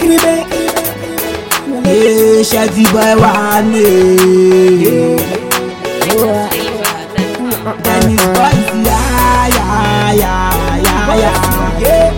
Kiribe. Ee, Shaggy boy wà ní. Dennis boys yá yá yá yá yá.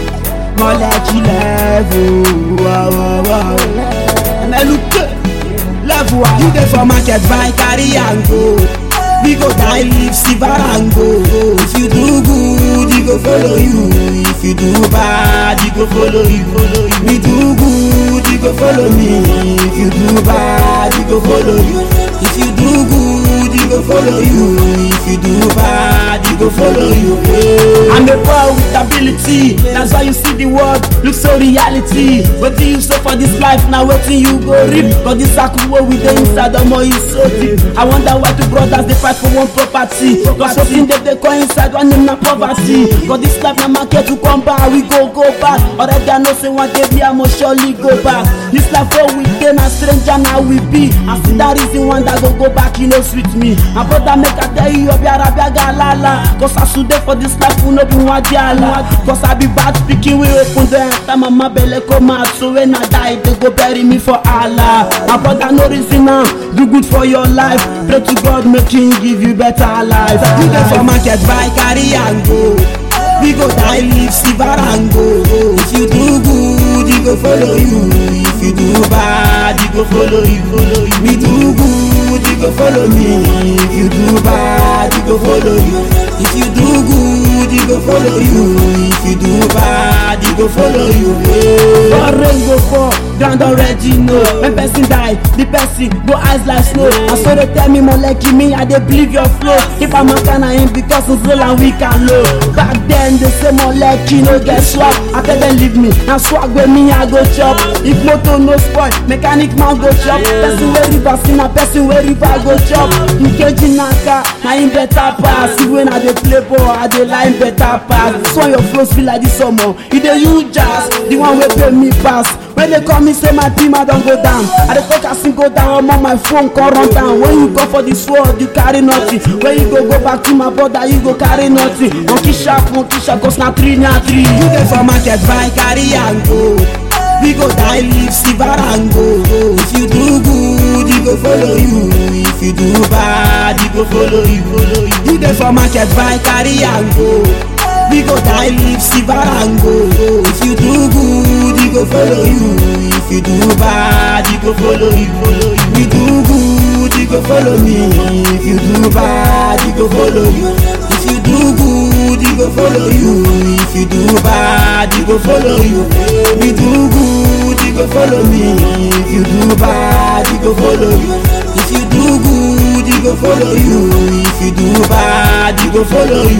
Mọ̀lẹ́kì lẹ́fù wọ́wọ́wọ́. Ẹ̀mẹ́lùkẹ́ lẹ́fù wa. You dey for market buy carry and go. We go die live silver and go. If you do good, he go follow you. If you do bad, he go follow you. Follow you. Me do good, he go follow me. If you do bad, he go follow you. If you do good, he go follow you. If you do bad, he go follow you. I'm a boy with ability. That's why you see the world look so reality. Wetin you say for this life now, wetin you go reap. Cause this circle wey we dey inside, omo e so deep. I wonder why two brothers dey fight for one property. Cause wetin dem dey call inside one name na poverty. Cause this life na market to come back, we go go back. Already I know say one day me I must surely go back. This life wey we dey na stranger na we be. I see that reason one that go go back, e no sweet me. My brother make I tell you, obiara biaga lala. Cause as you dey for this life, we no be one diala. Cause I be bad speaking, we open the enter mama belle come out. So when I die, they go bury me for Allah. My brother no reason now, do good for your life. Pray to God, make him give you better life. You dey for market, buy, carry and go. We go die, live silver and go. If you do good, he go follow you. If you do bad, he go follow you. Follow you. Me do good, he go follow me. If you do bad, he go follow you. If you do good, he go follow you. If you do bad, he go follow you. For rain go fall, ground already know. When person die, the person go eyes like snow. I saw they tell me more like me, I dey believe your flow. If I'm a kind of him because it's low and weak and low. Back then they say more like you no get swag. I tell them leave me, now swag with me I go chop. If motor no spoil, mechanic man go chop. Person wey river see na person wey river go chop. Nkeji naka, na him better pass. Even when I dey play ball, I dey line better pass. This one your flows feel like this summer. You dey use jazz, the one wey pay me pass. When they call me say my team I don go down. I dey talk as him go down, I'm on my phone come run down. When you go for this world, you carry nothing. When you go go back to my brother, you go carry nothing. Monkey sharp, monkey sharp, cause na three na three. You dey for market, buy, carry and go. We go die, live silver and go. If you do good, he go follow you. If you do bad, he go follow you. Follow you. You dey for market, buy, carry and go. We go die, live silver and go. If you do good, he go follow you. If you do bad, he go follow you. Follow you. We do good, he go follow me. If you do bad, he go follow you. If you do good, he go follow you. If you do bad, he go follow you. We do good, he go follow me. If you do bad, he go follow you. If you do good, he go follow you. If you do bad, he go follow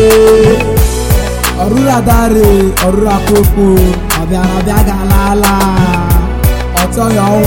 you. Ọ̀rúra dáre, ọ̀rúra kókó, ọ̀bẹ àràbíàgà lálá. Ọ̀tọ̀ yọ̀